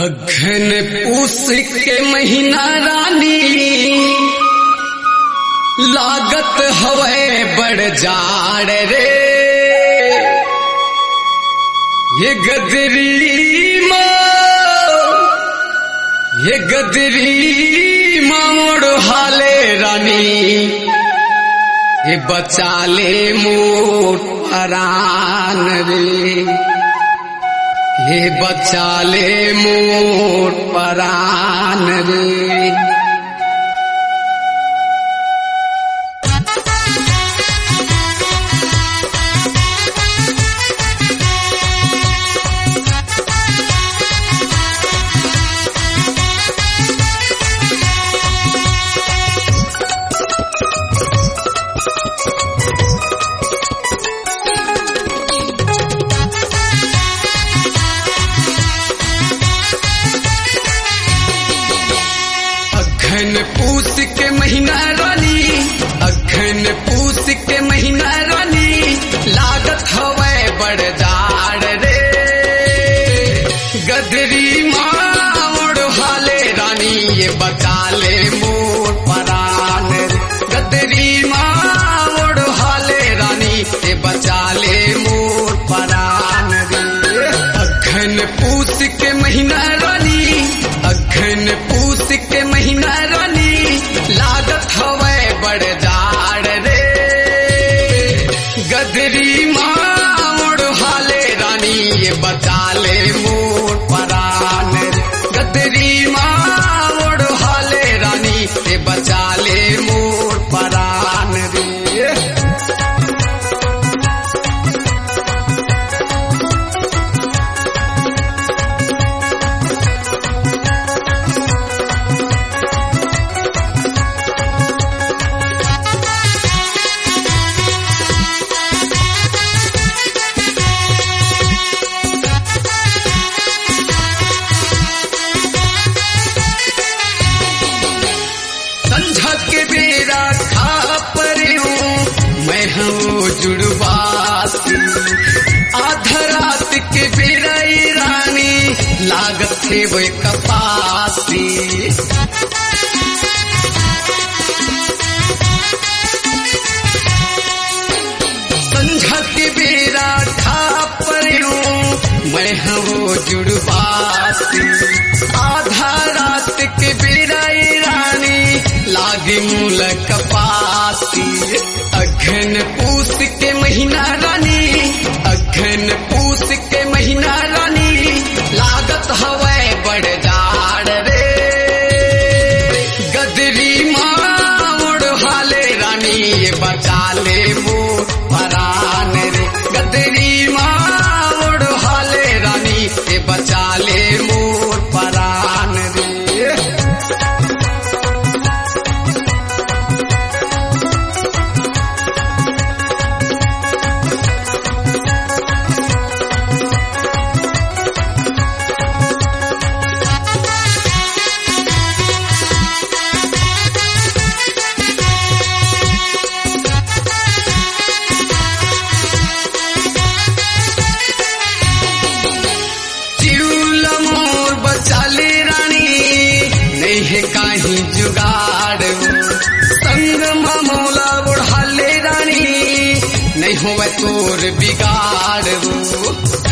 अघन पूस के महीना रानी लागत हवे बड़ जाड़ रे ये गदरी माँ ये गदरी मामोड़ हाले रानी ये बचाले मोट परान रे ये बचाले मोट परान रे अघन पूस के महीना रानी अघन पूस के महीना रानी लागत हवे बड़ जाड़ रे गदरी माड़ हाले रानी ये बचा ले मोर परान गदरी माड़ हाले रानी ये बचा ले मोर परान रे अघन पूस के महीना रानी अघन पूस के महीना रानी लागत हवे बड़ जाड़ रे गदरी माड़ हाले रानी ये बचा ले मोर परान गदरी माड़ हाले रानी ये बचा ले मोर परान रे संझा के बेरा खा परियो मैं हूँ जुड़वासी आधा रात के बेरा ये रानी लागत थे वो कपासी संझा के बेरा खा परियो मैं हूँ जुड़वासी आधा रात के बेरा ये रानी लागे मूल कपासी अघन पूस के महीना रानी अघन पूस के महीना रानी लागत हवे बड़ जाड़ रे गदरी माड़ हाले रानी ये बचा ले मोर परान रे गदरी माड़ हाले रानी ये बचा ले मोर परान रे चिड़ूल मोर बचाले रानी नहीं है काही जुगाड़ संग मामोला बुढ़ाले रानी नहीं होवे तोर बिगाड़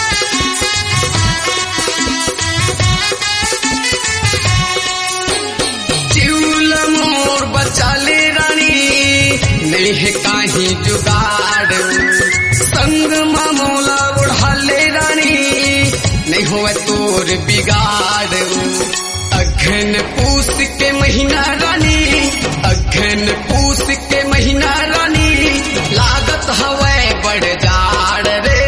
चिड़ूल मोर बचाले रानी नहीं है काही जुगाड़ संग मामोला बुढ़ाले रानी नहीं होवे तोर बिगाड़ अघन पूस के महीना रानी अघन पूस के महीना रानी लागत हवे बड़ जाड़ रे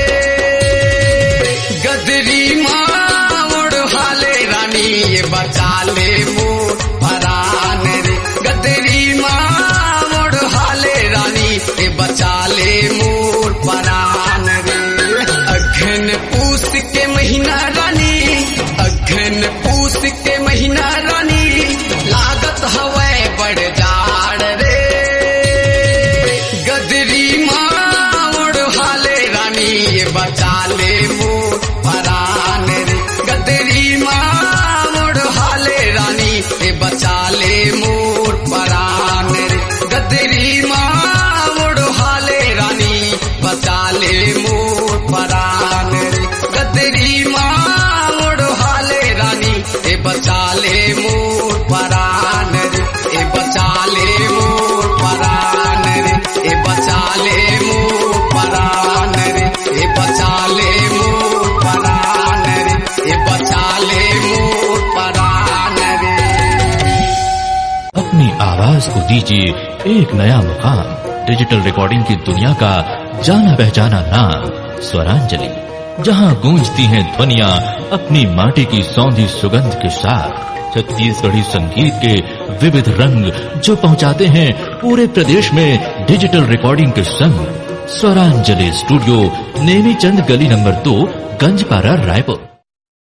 गदरी माड़ हाले रानी ये बचा ले मोर परान रे गदरी माड़ हाले रानी ये बचा ले मोर परान रे अघन पूस के महीना रानी अघन पूस के महीना रानी लागत हवे बड़ जाड़ रे अपनी आवाज को दीजिए एक नया मुकाम डिजिटल रिकॉर्डिंग की दुनिया का जाना पहचाना नाम स्वरांजलि जहां गूंजती हैं ध्वनियां अपनी माटी की सौंधी सुगंध के साथ छत्तीसगढ़ी संगीत के विविध रंग जो पहुंचाते हैं पूरे प्रदेश में डिजिटल रिकॉर्डिंग के संग स्वरांजलि स्टूडियो नेमी चंद गली नंबर दो गंजपारा रायपुर